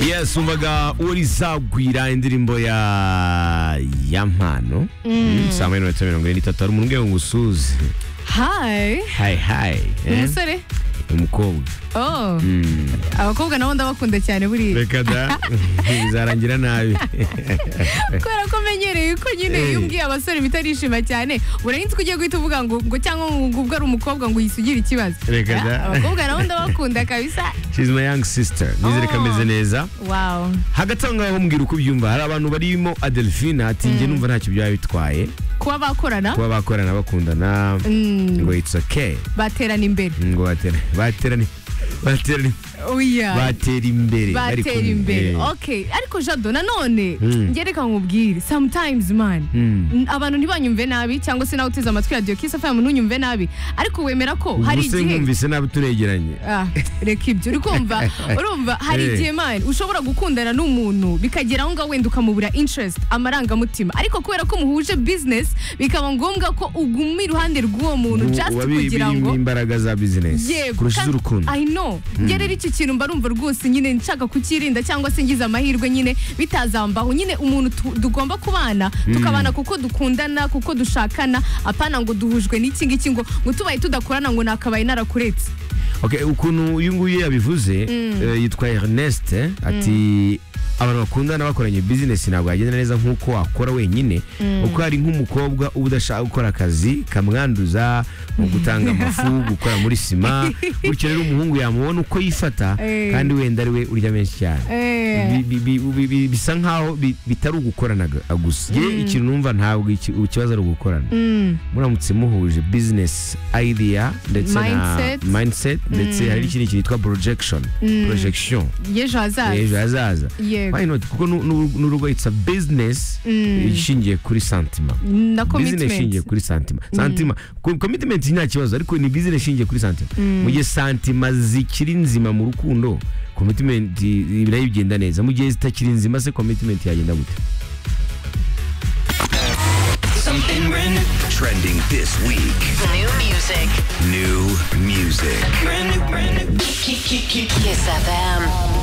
yes umvaga urizagwira indirimbo ya ya mpano Mm, saa moya n'iminota mirongo ine n'itatu hari umuntu ngo usuze hayi hayi hayi eh? umusore umukobwa oh abakobwa nabo ndabakunda cyane buriya reka da bizarangira nabi kubera ko menyereye ko nyine Eh. iyo ubwiye abasore bitarishima cyane urahinze ko ugiye guhita uvuga ngo ngo cyangwa ngo ngo ubwo ari umukobwa ngo uyisugire ikibazo Reka da. Ah, abakobwa nabo ndabakunda kabisa she's my young sister nizere ko Oh. ameze neza wawu hagati aho ngaho mbwira uko ubyumva hari abantu barimo adelphine ati njye numva ntacyo byaba bitwaye kuba bakorana kuba bakorana bakundana Mm, ngo it's okay baterana imbere ngo batera baterane baterane oya batera imbere bari batera kumwe. imbere Eh. okay ariko jado nanone Mm. njye reka nkubwire sometimes man Mm. N- abantu ntibanyumve nabi cyangwa se nawe uteze amatwi radiyo kisa fayamu ntunyumve nabi ariko wemera ko hari Ubuse igihe nkumvise nabi turegeranye Ah, reka ibyo uri kumva urumva hari Eh. igihe mani ushobora gukundana n'umuntu bikagera aho ngaho wenda ukamubura interest amarangamutima ariko kubera ko muhuje business bikaba ngombwa ko uguma iruhande rw'uwo muntu Ubu just biba biri- kugira ngo birimo imbaraga za business kurusha kandi- iz'urukundo I know njye rero icyo kintu mba numva rwose nyine nshaka kukirinda cyangwa se ngize amahirwe nyine bitazambaho nyine umuntu tu- tugomba kubana tukabana kuko dukundana kuko dushakana apana ngo duhujwe n'iki ngiki ngo ngo tubaye tudakorana ngo nakabaye narakuretse Okay, ukuntu uyu nguyu yabivuze eh, yitwa Ernest eh, ati abantu bakundana bakoranye business ntabwo yagenda neza nk'uko wakora wenyine kuko hari nk'umukobwa uba udashaka gukora akazi kamwanduza mu gutanga amafu gukora muri sima bityo rero umuhungu yamubona uko yifata Eh. kandi wenda ari we urya menshi cyane Eh. Bi- bi- bi- bi- bi- bisa nk'aho bi- bitari ugukorana gu- gusa Ye, ikintu numva ntabwo iki- ikibazo ari ugukorana Mm. muramutse muhuje business idea ndetse Mindset. na mindset ndetse hari n'ikindi kintu cyitwa projection projection y'ejo ejo hazaza hazaza Yego. why not kuko nu- nu- n'urugo it's a business ishingiye kuri santima na business ishingiye commitment kuri santima santima ko- commitment nta kibazo ariko ni business ishingiye kuri santima mu gihe santima zikiri nzima mu rukundo commitment i- nayo igenda neza mu gihe zitakiri nzima se commitment yagenda gute Something brand new. Trending this week. New music. New music. Brand new, brand new. Keep, keep, keep. Kiss FM.